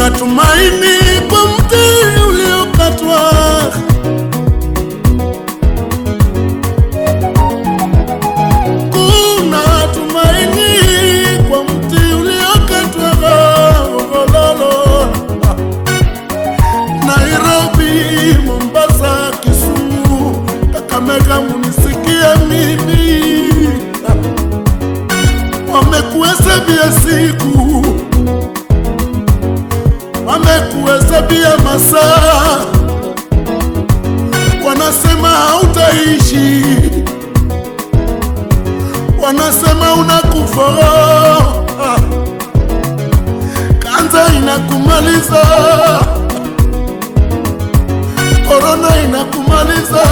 kuna tumaini kwa mti uliokatwa. Kuna tumaini kwa mti uliokatwa. Gololo. Nairobi, Mombasa, Kisumu, Kakamega, munisikie mimi, wamekuhesabia siku, wamekuhesabia masaa, wanasema hautaishi, wanasema unakufa, kanza inakumaliza korona inakumaliza.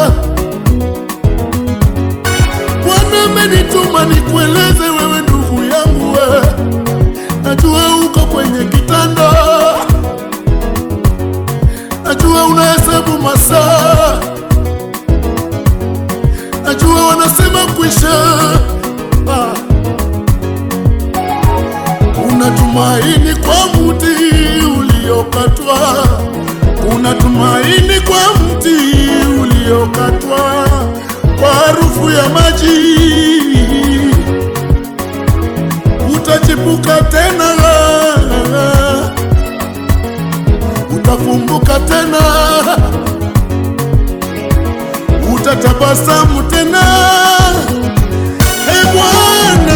Bwana amenituma nikueleze wewe, ndugu yangu, we najua uko kwenye kitanda, najua unahesabu masaa, najua wanasema kwisha. Ah. Unatumaini kwa mti uliokatwa kuna tumaini kwa mti uliokatwa, kwa harufu ya maji utachipuka tena, utafunguka tena, utatabasamu tena. Ee Bwana,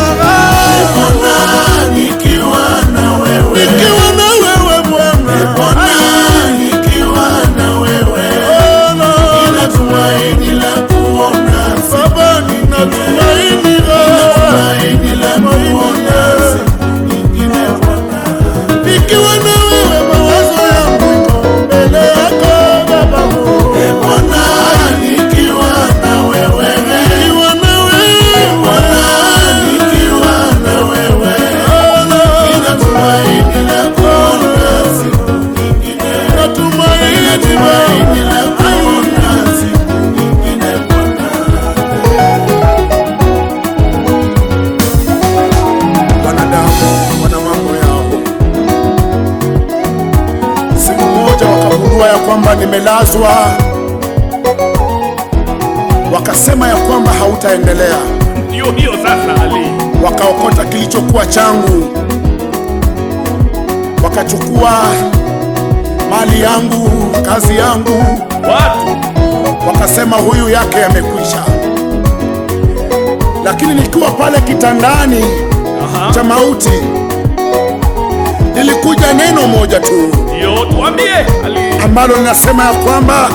nikiwa na wewe, nikiwa na wewe Bwana, nikiwa na wewe, nina tumaini la kuona Baba, nina tumaini la kuona siku nyingine Bwana, nikiwa na wewe, mawazo yangu iko mbele yako Baba, e Bwana, nikiwa na wewe, nikiwa na wewe Bwana, nikiwa na wewe, nina tumaini la kuona siku nyingine, natumaini tumaini la kuona siku nyingine Bwana. Wanadamu wana mambo yao. Siku moja wakagundua ya kwamba nimelazwa, wakasema ya kwamba hautaendelea. Ndio hiyo sasa, Ali. Wakaokota kilichokuwa changu, wakachukua mali yangu, kazi yangu, Watu wakasema huyu yake yamekwisha. Lakini nikiwa pale kitandani Aha. cha mauti, lilikuja neno moja tu ndio tuambie, Ali. ambalo linasema ya kwamba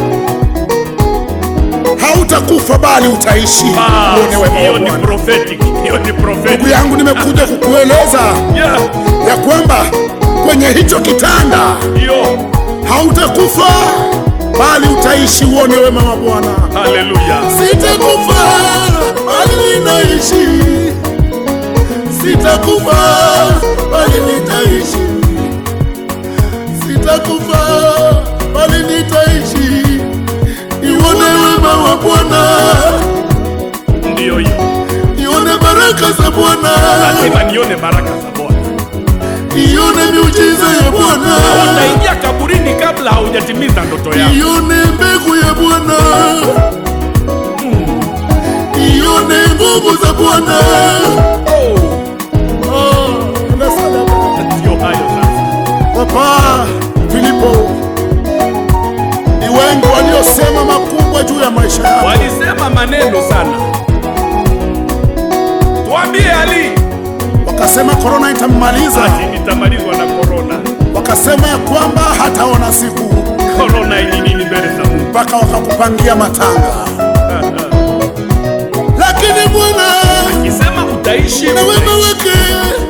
hautakufa bali utaishi uone Bas, wema hiyo wa ni Bwana. prophetic, hiyo ni Ndugu prophetic. yangu, nimekuja kukueleza Yeah, ya kwamba kwenye hicho kitanda hiyo. hautakufa bali utaishi uone wema wa Bwana. Haleluya. Sitakufa bali ninaishi, sitakufa bali nitaishi, sitakufa bali nitaishi, nione wema wa Bwana, Ndio hiyo. nione baraka za Bwana, Lazima nione baraka za Bwana. nione miujiza ya Bwana, Utaingia kaburini kabla haujatimiza ndoto yako. nione mbegu ya Bwana, nione nguvu za Bwana. Oh, Oh, ndio hayo sasa. Papa Filipo, ni wengi waliosema makubwa juu ya maisha yako, Walisema maneno sana. Tuambie Ali, wakasema korona itammaliza, ati nitamalizwa na korona. wakasema ya kwamba hataona siku, Korona ni nini mbele za Mungu? mpaka wakakupangia matanga. Lakini Bwana Akisema utaishi, na wema utaishi. wake